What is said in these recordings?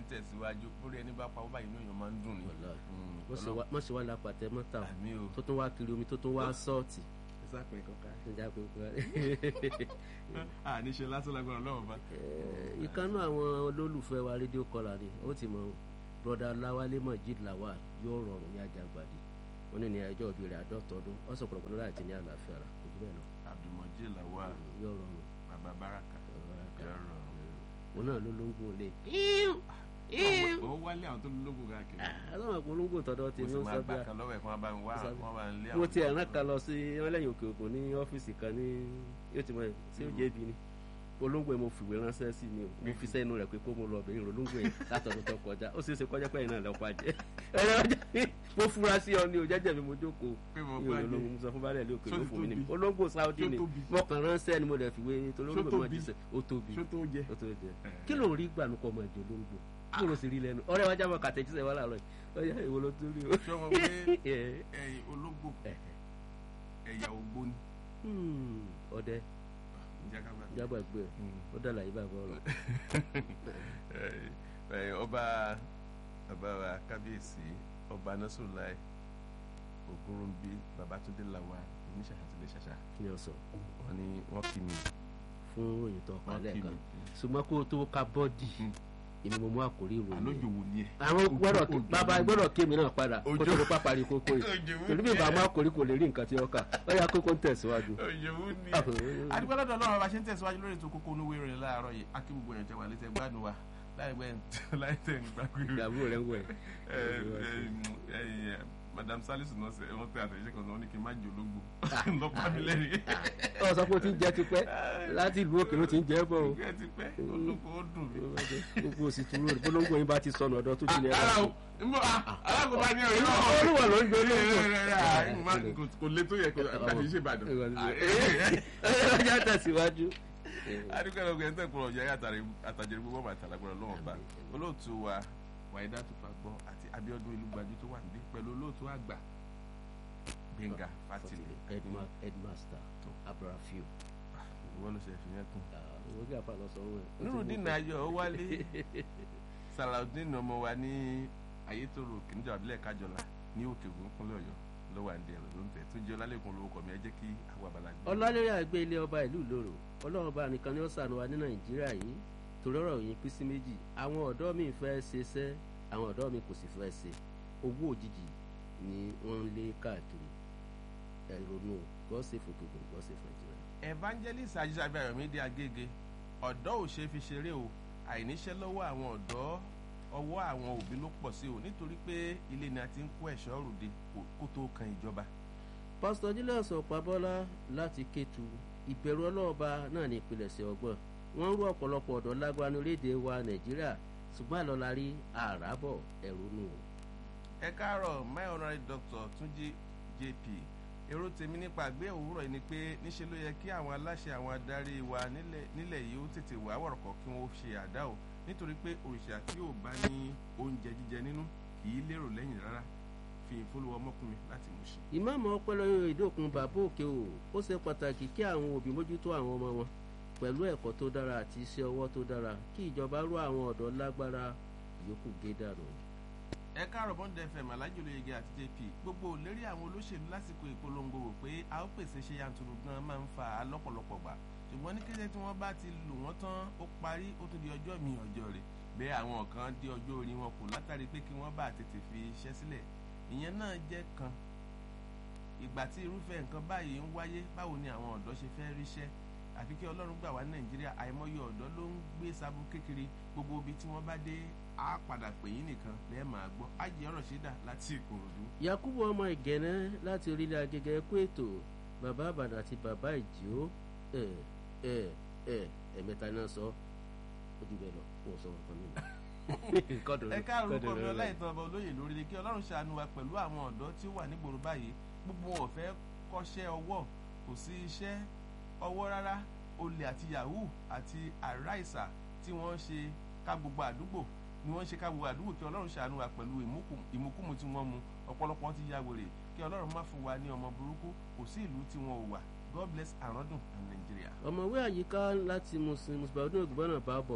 ń tẹ̀síwájú lórí ẹni bá pawọ́ báyìí inú èèyàn máa ń dùn ní. Wàláhì. Mm, wọ́n sì Ọlọ́run- wá- wọ́n sì wá lápàtẹ mọ́tà o. àmì o. tó tún wá kiri omi tó tún wá sọ́ọ̀tì. ìsàpẹ̀ kankan. Ìjà pé kúrò. àníṣe lásán lágbára ọlọ́run bá. Eh, ìkànnú àwọn olólùfẹ́ wa rédíò kọlà ni ó ti mọ broda lawale majid lawal yóò rọrùn ní ajagbadi wọn ní ní ẹjọ́ òbí rẹ̀ àádọ́tọ̀ọ́dún ó sọ pọ̀lọpọ̀ lọ́la àti ní àlàáfíà rà kò jù bẹ́ẹ̀ lọ abdulmọjì làwà yóò rọrùn bàbá baraka yọrọ. òun náà ló lóńgbò lé. ó wálé àwọn tó ń lógun káàkiri. àtàwọn àpolongo tọ̀dọ̀ mo tèmi sì ó máa sọ gbà bí kan lọ́wọ́ ẹ̀ kí wọ́n bá mi wá Ó sọ kí wọ́n bá ń lé mo àwọn. ti ẹ̀ràn kan lọ sí wọn lẹ́yìn òkè òkun ní ọ́fíìsì kan ní yóò ti mọ ẹ̀ sí òjé ibi ni olóńgbò yẹn mo fìwé ránṣẹ́ sí ni o mo fi sẹ́nu rẹ̀ pé kó mo lọ bẹ̀rẹ̀ olóńgbò yẹn látọ̀dún tó kọjá ó ṣeé ṣe kọjá pẹ́yìn náà lọ́pàá jẹ́ ẹ̀rọ ọjà mi mo fura sí ọ ní o jẹ́jẹ́ mi mo jókòó pé mo mi ò gbà lọ dé. mo sọ fún balẹ̀ ilé òkè Ṣó ló ti fún mi ní tóbi? olóńgbò Saudi Ṣó ni tóbi? mo kàn ránṣẹ́ ni mo dẹ̀ fìwé torí Ṣó olóńgbò máa tóbi? jíṣẹ́ ó tóbi ṣó tó jẹ. ó tóbi jẹ kí ló ń rí gbà nípa ọmọ ìjọ olóńgbò kí ló sì rí lẹ́nu ọ̀rẹ́ wa jábọ̀ kàtẹ́jísẹ́ wa láàárọ̀ yìí ọ̀yá ìwọ ló tún rí o. ṣé wọn pé Eh, ẹyin ológbò eh, ẹ̀yà ògbóni. hmm, ọdẹ ǹjẹ́ ká bá. jábọ̀ ẹgbẹ́ ó dàlà yìí bàbá ọ̀rọ̀ ẹ ọba ọba wa kábíyèsí ọba nasrullah ògúnrúnbí babatunde lawa oníṣàṣà tilẹ̀ ṣàṣà kí ni ọ sọ wọn ni wọn kì mí fún òyìn tó pa wọn kì lẹ́ẹ̀kan mí ṣùgbọ́n kó o tó ka bọ́ọ̀dì èmi mo mú àkórí ìròyìn àlójò wò ni ẹ. àwọn gbọ́dọ̀ Òjò- bàbá gbọ́dọ̀ kémi náà padà kó Òjò- tó ló pápá rí kókó yìí Òjò wò torí bí ni ẹ. bàbá àkórí kò lè rí nǹkan tí ó kà ó yá kókó ń tẹ̀síwájú. òyìnbó ni ẹ. adúgbò lọ́dọ̀ ọlọ́run bá ṣe ń tẹ̀síwájú lórí ètò kókó onúwé rẹ̀ láàárọ̀ yìí akí gbogbo èèyàn tẹ wà létẹ̀ gbádùn wa láì gbẹ́ láì tẹ̀ ń gbàgbé rẹ̀. ìdààmú rẹ̀ ń wẹ̀. ẹ ẹ ẹ madam salisu náà ṣe wọn tẹ àtẹ̀jíṣẹ́ kan náà wọn ní kí n má jò lógbò lọ́pàá mi lẹ́rìí. ọ sọ pé o ti ń jẹ tipẹ́ láti ìlú òkè ló ti ń jẹ bọ̀ o ìgbẹ́ ti pẹ́ olóko ó dùn mí. gbogbo òsì tún lórí polongo yín bá ti sọnù ọ̀dọ̀ tó ti lè ara rà. o nbọ alákòóbá ni ọ̀rẹ́ náà. olúwa ló ń gbé olóńgbò. kò lè tó yẹ kó àti ṣe ìbàdàn. ọjà tẹ̀síwájú. adúgbò ẹ̀rọ ọ̀gbìn ẹ̀ńtẹ̀ kúrò ọ̀jẹ̀ àtàjẹrẹ gbogbo ọmọ àtàlágbọ̀rọ̀ lọ́wọ́ bá olóòtú wa wàyídá tó fa gbọ́ àti Abíọ́dún Olúgbàjú tó wà níbí pẹ̀lú olóòtú àgbà Gbẹ̀ngà Fátìlẹ̀ Headma- headmaster abrafiu ìwọ ló ṣe fi yẹn kún. owó kí àfa lọ sọ wọn. Nurudeen Ayọ̀ ó wálé Salaudeen ọmọ wa ní Ayétòrò kìnìjà àbílẹ̀ Kájọlá ní Òkè Ògùn kúnlẹ̀ Ọ̀yọ́ lọ́wọ́ àǹdí ẹ̀rọ ló ń tẹ̀ tó jẹ́ ọlálẹ́kùn lórúkọ mi ẹ jẹ́ kí àwọn abala gbé. ọlọ́lẹ́rì àgbẹ̀ ilé ọba ìlú ìloro ọlọ́run ọba nìkan ni ó ṣàánú wa ní nàìjíríà yìí torí ọ̀rọ̀ yìí pín sí méjì àwọn ọ̀dọ́ mi fẹ́ ṣe iṣẹ́ àwọn ọ̀dọ́ mi kò sì fẹ́ ṣe owó òjijì ni wọ́n ń lé káàkiri ẹ̀rọnú gọ́ọ̀sì fòkèkò gọ́ọ̀sì nàìjíríà. Evangelist ajísàbí Ayọ̀mídé Agége ọ̀dọ́ ò ṣe fi ṣeré o àìníṣẹ́ lọ́wọ́ àwọn ọ̀dọ́ ọwọ́ àwọn òbí ló pọ̀ sí o nítorí pé ilé ni a ti ń kó ẹ̀ṣọ́ ròde kó- kó tó kan ìjọba. pásítọ̀ julius ọ̀pábọ́lá láti kétu ìbẹ̀rù ọlọ́ọ̀ba náà ní ìpilẹ̀ṣẹ̀ ọgbọ́n wọ́n ń rú ọ̀pọ̀lọpọ̀ ọ̀dọ́ lágbánu léde wa nàìjíríà ṣùgbọ́n àlọ́la rí àràbọ̀ ẹ̀rọ nù. ẹ káàárọ̀ my honorary doctor Túnjí JP èrò tèmi nípa àgbé òwúrọ̀ yìí ni pé níṣe ló yẹ kí àwọn aláṣẹ àwọn adarí wa nílẹ̀ nílẹ̀ yìí ó tètè wá wọ̀rọ̀kọ̀ kí wọ́n ṣe àdá o nítorí pé òrìṣà tí ò bá ní oúnjẹ jíjẹ nínú kì í lérò lẹ́yìn rárá fi ìfowópamọ́ ọmọkùnrin láti mú ṣe. ìmáàmù ọpẹlọyọ ìdókun bàbá òkè o ó ṣe pàtàkì kí àwọn òbí mójútó àwọn ọmọ wọn pẹ̀lú ẹ̀kọ́ tó dára àti iṣẹ́ ọwọ́ tó dára kí ìjọba rú àwọn ọ̀dọ́ lágbára yòókù gé dànù. ẹ káàárọ̀ bond fm alájò olóyege àti jp gbogbo òlérí àwọn olóṣèlú lásìkò ìpolongo wò pé a ó pèsè ṣe yanturu gan máa ń fa lọ́pọ̀lọpọ̀ gbà ṣùgbọ́n ní kété tí wọ́n bá ti lù wọ́n tán ó parí ó tún di ọjọ́ mi ọjọ́ rẹ̀ bẹ́ẹ̀ àwọn kan dé ọjọ́ orí wọn kù látàrí pé kí wọ́n bá tètè fi iṣẹ́ sílẹ̀ ìyẹn náà jẹ́ kan ìgbà tí irúfẹ́ nǹkan báyìí ń wáyé báwo ni àwọn ọ̀dọ́ ṣe fẹ́ ríṣẹ́ àfi kí ọlọ́run gbà wá ní nàìjíríà àìmọye ọ̀dọ́ ló ń gbé sabu kékeré gbogbo ibi tí wọ́n bá dé á padà pè yín nìkan lẹ́ẹ̀ máa gbọ́ ájì ọ̀rọ̀ ṣẹ́dá láti ìkòròdú. yakubu ọmọ ìgẹ̀nẹ́ láti orílẹ̀ agẹgẹ kú ètò bàbá àbàdàn àti bàbá ìjìó ẹ ẹ ẹ ẹ̀mẹ́ta náà sọ ó jù bẹ́ẹ̀ lọ wọ́n sọ wọn kan nínú. ẹ káàrún orúkọ mi ọláìtàn ọba olóyè lórí kí ọlọ́run ṣàánú wa pẹ̀lú àwọn ọ̀dọ́ tí ó wà nígboro báyìí gbogbo wọn ò fẹ́ kọ́ṣẹ́ ọwọ́ kò sí iṣẹ́ ọwọ́ rárá olè àti yahoo àti àráìsà tí wọ́n ń ṣe ká gbogbo àdúgbò ni wọ́n ń ṣe ká gbogbo àdúgbò kí ọlọ́run ṣàánú wa pẹ̀lú ìmúkùmù tí wọ́n mu ọ̀pọ̀lọpọ̀ ti ya wèrè kí ọlọ́run má fún wa ní ọmọ burúkú kò sí ìlú tí wọn ò wà god bless àrọ́dùn and Nigeria. ọ̀mọ̀wé àyíká láti muslim muslim ògbọ́nà bábọ̀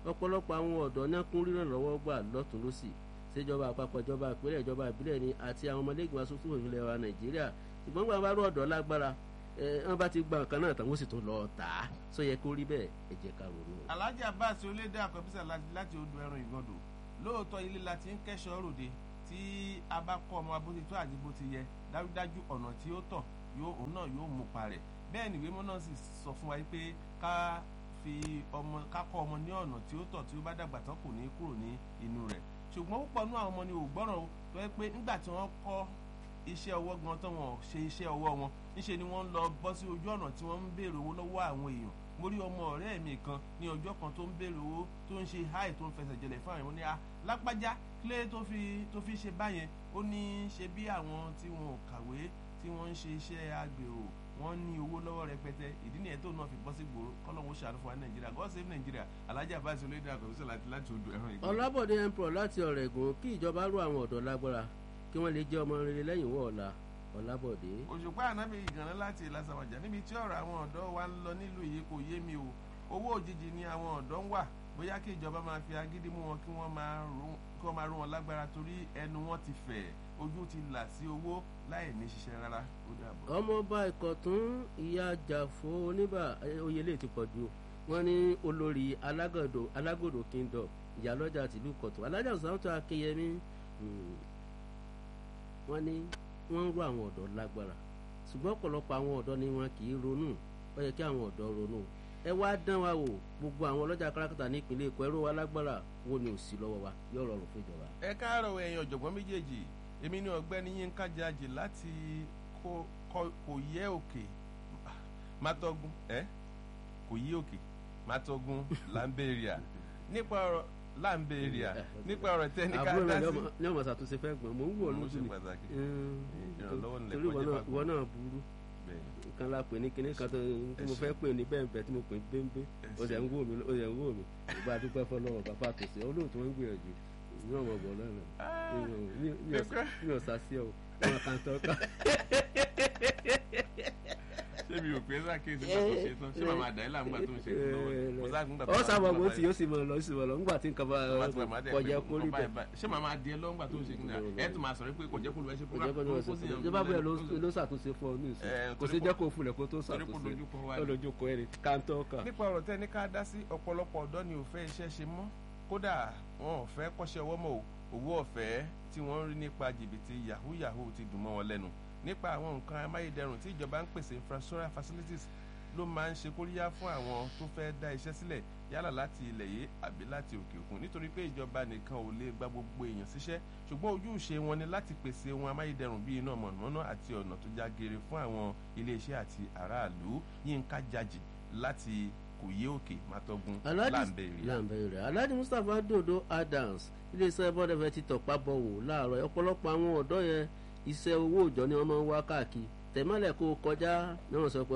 ọ̀pọ̀lọpọ̀ àwọn ọ̀dọ́ náà kún ríràn lọ́wọ́ gbà lọ́tún lọ́sì ṣèjọba àpapọ̀ ìjọba ìpínlẹ̀ ìjọba ìbílẹ̀ ni àti àwọn ọmọlẹ́gbẹ̀ẹ́ asòfin òfin wa nàìjíríà ṣùgbọ́n gbà bá rú ọ̀dọ́ lágbára wọ́n bá ti gba nǹkan náà tán wọ́n sì tún lọ tà á sọ yẹ kó rí bẹ́ẹ̀ ẹ jẹ́ ká ronú. alhaji abbas olédè àkọ́bísà láti odò ẹran ìgàndò lóòótọ́ ilé la ti ń kẹ́sọ̀ ròde tí a bá kọ́ ọmọ abótitó àti bó ti yẹ dájúdájú ọ̀nà tí ó tọ̀ òun náà yóò mú parẹ̀ bẹ́ẹ̀ ni ìwé mọ́ náà sì sọ fún wa pé ká fi ọmọ ká kọ́ ọmọ ní ọ̀nà tí ó tọ̀ tí ó bá dàgbà tán kò ní kúrò ní inú rẹ̀ ṣùgbọ́n púpọ̀ nú àwọn ọmọ ni ò gbọ́ràn tó yẹ pé nígbà tí wọ́n kọ́ iṣẹ́ ọwọ́ gan tán wọn ṣe iṣẹ́ ọwọ́ wọn níṣe ni wọ́n ń lọ bọ́ sí ojú ọ̀nà tí wọ́n ń béèrè owó lọ́wọ́ àwọn èèyàn mo rí ọmọ ọ̀rẹ́ mi kan ní ọjọ́ kan tó ń béèrè owó tó ń ṣe háì tó ń fẹsẹ̀ jẹlẹ̀ fún àwọn ní a lápájá kílé tó fi tó fi ṣe báyẹn ó ní ṣe bí àwọn tí wọn ò kàwé tí wọ́n ń ṣe iṣẹ́ agbèrò wọ́n ní owó lọ́wọ́ rẹpẹtẹ ìdí nìyẹn tó náà fi bọ́ sí gbòòrò kọ́lọ́hún ṣàánú fún wa nàìjíríà god save nàìjíríà alájà bá ṣe olóyè àkọ́bísọ̀ láti láti odò ẹ̀rọ ìgbà. ọlábọ̀dé empro láti ọ̀rẹ́gun kí ìjọba rú àwọn ọ̀dọ́ lágbára kí wọ́n lè jẹ́ ọmọ rere lẹ́yìn wọ́ ọ̀la ọlábọ̀dé. òṣùpá ànábì ìgànnà láti ìlàsàmàjà níbi tí ọ̀rọ̀ àwọn ọ̀dọ́ wa ń lọ nílùú yìí kò yé mi o owó òjijì ni àwọn ọ̀dọ́ ń wà bóyá kí ìjọba máa fi agídí mú wọn kí wọ́n máa rú wọn lágbára torí ẹnu wọn ti fẹ̀ ojú ti là sí owó láì ní ṣiṣẹ́ rárá ó dàbọ̀. ọmọọba ìkọ̀tún ìyá jàfó oníbà oyèlé ti pọ̀ jù wọ́n ní olórí alágòdò kingdom ìyálọ́jà tìlú kọ̀tún alájà sàmútò akínyẹmí wọ́n ní wọ́n ń rú àwọn ọ̀dọ́ lágbára ṣùgbọ́n ọ̀pọ̀lọpọ̀ àwọn ọ̀dọ́ ni wọn kì í ronú ó yẹ kí àwọn ọ̀dọ́ ronú ẹ wá dán wa wò gbogbo àwọn ọlọ́jà kárakátà ní ìpínlẹ̀ èkó ẹrú wa lágbára wo ni ò sí lọ́wọ́ wa yóò rọrùn fún ìjọba. ẹ káàárọ̀ ẹ̀yin ọ̀jọ̀gbọ́n méjèèjì èmi ni ọ̀gbẹ́ni yínká jajì láti kò yẹ òkè mátọ́gún ẹ kò yí òkè mátọ́gún lamberia nípa ọ̀rọ̀ lamberia nípa ọ̀rọ̀ tẹ́nìkà àbúrò dá rẹ sí. ní ọmọ ṣàtúnṣe fẹ́ gbọ́n mò ń wò Mo lójú ṣe ni pàtàkì. Mm, Ìrànlọ́wọ́ nílẹ̀ torí ìwọ kọjá náà- fàgbọ́. ìwọ náà burú Bẹ́ẹ̀. nǹkan la pè ní kinní kan tó tí mo Ẹ ṣé. fẹ́ pè ní bẹ́ẹ̀nbẹ́ tí mo pè ní bẹ́ẹ̀nbẹ́ o ṣẹ̀ ń wò mí o ṣẹ̀ ń wò mí ìgbà àdúpẹ́ fọlọ́wọ́ bàbá àtòsí olóòtú wọn ń gbìyànjú ní ọmọ ọgbọ̀n lọ́nà Ah, mi ò sá sí ọ wọn kàn tọ́ ká. ṣé mi ò pé sákèsí nígbà tó ṣe tán ṣé màmá àdáyé là ń gbà tó ń ṣe é lọ́wọ́ mo sá nígbà tó ọ wà sábà nígbà bó báyìí. ti yóò sì mọ lọ sí mọ lọ nígbà tí nǹkan bá Bàbá tí màmá dẹ̀ kọjá pé kórì nǹkan bẹ́ẹ̀. báyìí báyìí. ṣé màmá adìẹ lọ́ngbà tó ń ṣe kíni ẹ tún máa sọ̀rọ̀ pé kò jẹ́ kó lu ẹ ṣe kò jẹ́ kó ní wọ́n ṣe fún un ìjọba bẹ́ẹ̀ ló- ló ṣàtúnṣe fún ọ ní ìsìn Eh, kò sí torí jẹ́ kò- kó fúnlẹ̀ kó tó torí kò ṣàtúnṣe lójú kọ wá ó ní. lójú kọ ẹni káńtọ́ kà. nípa ọ̀rọ̀ tẹ́ ní ká dá sí ọ̀pọ̀lọpọ̀ ọ̀dọ́ ni ò fẹ́ iṣẹ́ ṣe mọ́ kódà wọn ò fẹ́ kọ́ṣẹ́ ọwọ́ mọ́ o owó ọ̀fẹ́ tí wọ́n ń rí nípa jìbìtì yahoo yahoo ti dùn mọ́ wọn lẹ́nu nípa àwọn nǹkan amáyédẹrùn tí ìjọba ń pèsè infrastructural facilities ló máa ń ṣe kóríyá fún àwọn tó fẹ́ dá iṣẹ́ sílẹ̀ yálà láti ilẹ̀ yìí àbí láti òkè òkun nítorí pé ìjọba nìkan ò lè gba gbogbo èèyàn síṣẹ́ ṣùgbọ́n ojúṣe wọn ni láti pèsè ohun amáyédẹrùn bíi iná mọ̀nàmọ́ná àti ọ̀nà tó já geere fún àwọn iléeṣẹ́ àti aráàlú yínká jajì láti kòyé òkè mátọ́gun láǹbẹ̀rẹ̀. láǹbẹ̀rẹ̀ alhaji mustapha dodo adams iléeṣẹ́ bọ́dẹ̀fẹ́ ti tọ̀pá bọ̀ wò láàárọ̀ ọ̀pọ̀lọpọ̀ àwọn ọ̀dọ́ yẹn iṣẹ́ owó òòjọ́ ni wọ́n máa ń wá káàkiri tẹ̀mọ́lẹ̀ kó o kọjá ní wọ́n sọ pé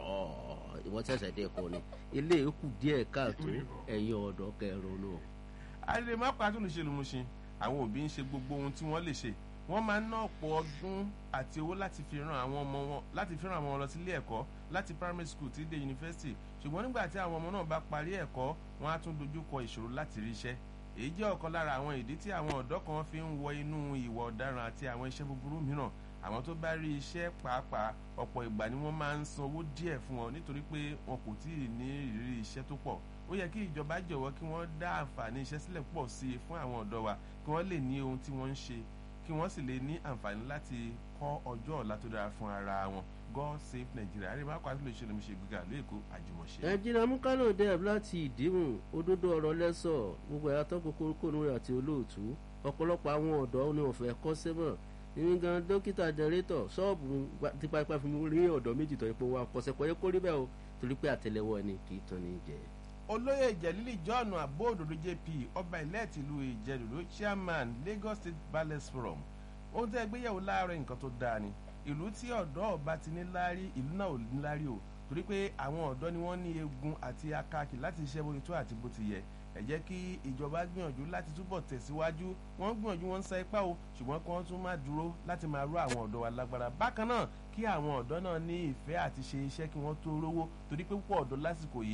"Ọ̀ọ̀, ìwọ ṣẹ̀ṣẹ̀ dé kọ́ ni ilé ìkù díẹ̀ káàtó ẹ̀yin ọ̀dọ́ kẹrùnú. àlè má pa àtúnṣe lùmùṣin àwọn òbí ń ṣe gbogbo ohun tí wọ́n lè ṣe wọ́n máa ń ná ọ̀pọ̀ ọdún àti owó láti fi ran àwọn ọmọ wọn láti fi ran àwọn ọmọ lọ sílé ẹ̀kọ́ láti primary school tí dé yunifásitì ṣùgbọ́n nígbà tí àwọn ọmọ náà bá parí ẹ̀kọ́ wọ́n á tún dojú kọ ìṣòro láti rí iṣẹ́ èyí jẹ́ ọ̀kan lára àwọn ìdí tí àwọn ọ̀dọ́ kan fi ń wọ inú ìwà ọ̀daràn àti àwọn iṣẹ́ búburú mìíràn àwọn tó bá rí iṣẹ́ pàápàá ọ̀pọ̀ ìgbà ni wọ́n máa ń san owó díẹ̀ fún wọn nítorí pé wọn kò tí ì ní ìrírí iṣẹ́ tó pọ̀ ó yẹ kí ìjọba jọ̀wọ́ kí wọ́n dá àǹfààní iṣẹ́ sílẹ̀ pọ̀ sí i fún àwọn ọ̀dọ́ wa kí wọ́n lè ní ohun tí wọ́n ń ṣe kí wọ́n sì lè ní àǹfààní láti kọ́ ọjọ́ ọ̀la tó dára fún ara wọn god save nigeria àríwá kwara tó lè ṣe lómi ṣe gbígbà lóòkó àjùmọ̀ṣe. ẹnjìnà mukalo deb láti ìdíhùn òdodo ọ̀rọ̀ lẹ́sọ̀ gbogbo ẹ̀yà tó kókó kónú rẹ̀ àti olóòtú ọ̀pọ̀lọpọ̀ àwọn ọ̀dọ́ ni wọ́n fẹ́ kọ́ sẹ́mọ̀ nínú gan dókítà jẹrẹ́tọ̀ ṣọ́ọ̀bù tipátipá fún mi rí ọ̀dọ́ méjì tó yẹ pé wọ́n akọ́sẹ́ kọ́ yẹ kó rí bẹ́ẹ̀ o torí pé àtẹlẹwọ́ ẹni kì í tán ní jẹ. olóyè ìjẹ̀lílì john abóòdòdó jp ọba ilẹ̀ tìlú ìjẹ̀dòdó chairman lagos state ballet forum ohun tẹ́ gbéyàwó láàárọ̀ nǹkan tó dáa ni ìlú tí ọ̀dọ́ ọba ti ní láárí ìlú náà ò ní láárí o torí pé àwọn ọ̀dọ́ ni wọ́n ní egun àti akáàkì láti ṣiṣẹ́ bó ti tó àti bó ti yẹ ẹ jẹ́ kí ìjọba gbìyànjú láti túbọ̀ tẹ̀síwájú wọ́n ń gbìyànjú wọ́n ń sa ipá o ṣùgbọ́n kí wọ́n tún má dúró láti máa rú àwọn ọ̀dọ́ wa lágbára bákan náà kí àwọn ọ̀dọ́ náà ní ìfẹ́ àti ṣe iṣẹ́ kí wọ́n tó rówó torí pé púpọ̀ ọ̀dọ́ lásìkò yìí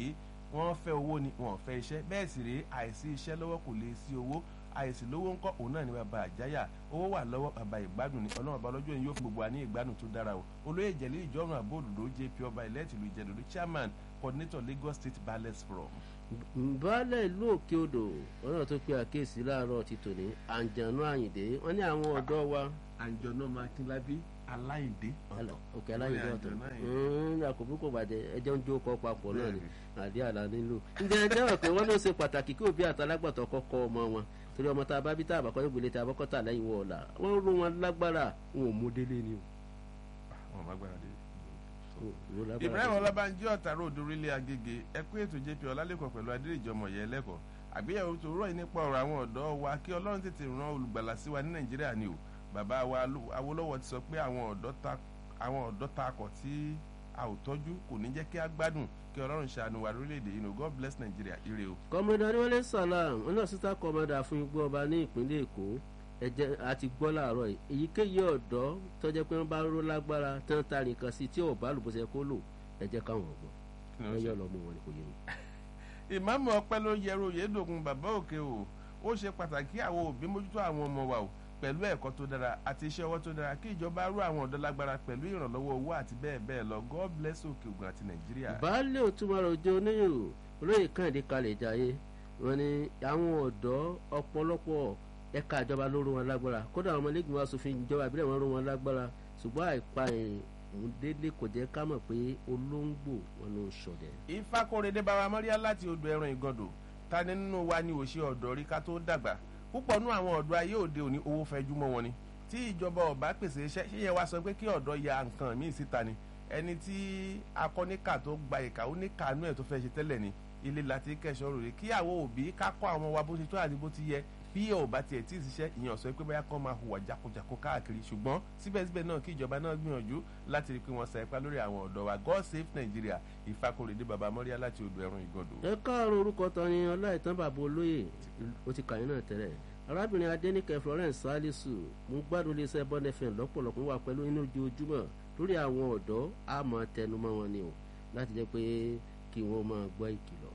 wọ́n fẹ́ owó ni wọ́n fẹ́ iṣẹ́ bẹ́ẹ̀ sì rèé àìsí iṣẹ́ lọ́wọ́ kò lè sí owó àìsí lówó ńkọ́ òun náà ni bàbá àjáyà owó wà lọ́wọ́ bàbá ìgbádùn ni ọlọ́run ọba lọ́jọ́ yìí yóò fún gbogbo wa ní ìgbádùn tó dára o olóyè ìjẹ̀lú ìjọ́rùn àbóòdòdó jp ọba ìlẹ́tìlú ìjẹ̀dòdó chairman coordinator lagos state ballet forum. baálẹ̀ ìlú òkè odò ọ̀nà tó pe àkíyèsí láàárọ̀ ti tòní àǹjànú àyìndé wọ́n ní àwọn ọ̀dọ́ wa. àǹjọ̀nà makínlábí aláìndé ọ̀tọ̀ òkè aláìndé ọ̀tọ̀ àkókò kò bàjẹ́ ẹjọ́ ń jó kọ́ papọ̀ náà ni àdé àlá nílò. ǹjẹ́ ẹjẹ́ wọ̀ pé wọ́n ló ṣe pàtàkì kí òbí àtàlágbàtọ̀ kọ́kọ́ ọmọ wọn torí ọmọ tá a bá bí tá a bá kọ́ ìgbélé tá a bá kọ́ tà lẹ́yìn wọ̀ ọ̀la wọ́n rú wọn lágbára wọn ò mú délé ni o. wọn lágbára dé. ibrahim ọlábànjí ọ̀tàrà òdòrílé agége ẹkú ètò jp ọlálẹ́kọ̀ọ́ pẹ̀lú adéríjọmọ̀ yẹ lẹ́kọ̀ọ́ àgbéyẹ̀wò tó rọ̀ nípa ọ̀rọ̀ àwọn ọ̀dọ́ wa kí ọlọ́run tètè ran olùgbàlà sí wa ní nàìjíríà ni o bàbá wa awólọ́wọ̀ ti sọ pé àwọn ọ̀dọ́ takọ̀ tí a ò tọ́jú kò ní jẹ́ kí a gbádùn kí ọlọ́run ṣàánú wa lórílẹ̀‐èdè yìí god bless nigeria ire o. kọ́mọdé adéwọlé salam wọn náà sísá kọ́mọdé fún igbó ọba ní ìpínlẹ̀ èkó ẹ̀jẹ̀ àti gbọ́ làárọ̀ yìí èyíkéyìí ọ̀dọ́ tọ́jẹ́ pé wọ́n bá ró lágbára tí wọ́n ta nìkan sí tí ò bá lùbọ́sẹ̀ kó lò ẹ̀jẹ̀ káwọn ọ̀gbọ́n ẹ̀yọ́ lọ́mú wọn ni kò yé mi. ìmáàmù ọpẹ́ ló yẹrù yédògùn bàbá òkè o ó ṣe pàtàkì àwọn òbí mójútó àwọn ọmọ wa o pẹ̀lú ẹ̀kọ́ tó dára àti iṣẹ́ ọwọ́ tó dára kí ìjọba rú àwọn ọ̀dọ́ lágbára pẹ̀lú ìrànlọ́wọ́ owó àti bẹ́ẹ̀ bẹ́ẹ̀ lọ god bless òkè ògùn àti nàìjíríà. baálé òtúmọ̀rọ̀ òjò oníyò olóyè kàǹdé kalẹ̀ jayé wọn ni àwọn ọ̀dọ́ ọ̀pọ̀lọpọ̀ ẹ̀ka ìjọba ló rú wọn lágbára kódà àwọn ọmọlẹ́gbẹ̀ẹ́ asòfin ìjọba ìbílẹ̀ wọn rú wọn lágbára ṣùgbọ́n àìpa ìhùn délé kò jẹ́ ká mọ̀ pé olóńgbò wọn ló ń ṣọdẹ. ìfakọrẹdẹ bàbá mọ́ríà láti odò ẹran ìgàndò ta ni nínú wa ni òṣì ọ̀dọ́ rí ká tó dàgbà púpọ̀ nú àwọn ọ̀dọ́ ayé òde òní owó fẹjú mọ́ wọn ni tí ìjọba ọba pèsè iṣẹ́ ṣíyẹ wá sọ pé kí ọ̀dọ́ ya nǹkan míì síta ni ẹni tí akọ́níkà tó gba ìkà ó ní kàánú ẹ̀ tó fẹ́ ṣe tẹ́lẹ̀ ni ilé láti kẹsàn-án rò rí kí àwọn òbí ká kọ́ àwọn wa bó ti tó àti bó ti yẹ bí ò bá tiẹ̀ tí ì ṣiṣẹ́ ìyẹn ọ̀sọ́ pé bóyá kọ́ máa hùwà jákujàku káàkiri ṣùgbọ́n síbẹ̀síbẹ̀ náà kí ìjọba náà gbìyànjú láti rí i pé wọ́n sa ipá lórí àwọn ọ̀dọ́ wa god save nigeria ìfakọrẹdẹ baba mọ́ríà láti odò ẹ̀rùn ìgọ̀dọ̀. ẹ káàárọ̀ orúkọ tán ni ọláìtàn bàbá olóyè ó ti kàyín náà tẹ́lẹ̀ arábìnrin adẹnikẹ florence salisu mo gbádùn iléeṣẹ́ bond fm lọ́pọ̀lọpọ̀ wà pẹ̀lú inú ojoojúmọ́ lórí àwọn ọ̀dọ́ àmọ́ tẹnumọ́ wọn ni o láti jẹ́ pé kí wọ́n máa gbọ́ ìkìlọ̀.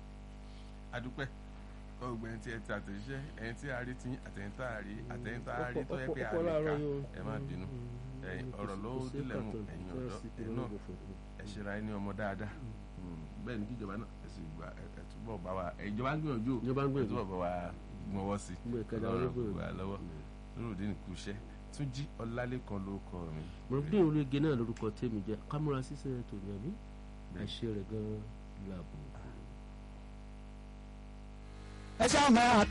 adúpẹ́ ọgbẹ́ni tí ẹ ti àtẹ̀jíṣẹ́ ẹ̀yin tí a rí tí àtẹ̀yìn tá a rí àtẹ̀yìn tá a rí tó yẹ pé a lè ka ẹ má bínú ọ̀rọ̀ ló délẹ̀ mú ẹ̀yin ọ̀dọ́ ẹ̀ náà ẹ̀ ṣera ẹni ọmọ dáadáa bẹ́ẹ̀ ni kí ìjọba náà ẹ̀ sì gba ẹ̀ túbọ̀ bá wa ìjọba ń gbìyànjú ẹ̀ túbọ̀ bá wa gbọ́wọ́ sí ọlọ́run gbogbo àlọ́wọ́ nurudin kùsẹ́ túnjí ọlálẹ́kan ló kọ́ mi. mọ̀lẹ́bí ológe náà lórúkọ tèmi jẹ́ kámúra sísẹ́ tòní àbí àṣẹ rẹ̀ gan-an làbò. ẹ ṣáà máa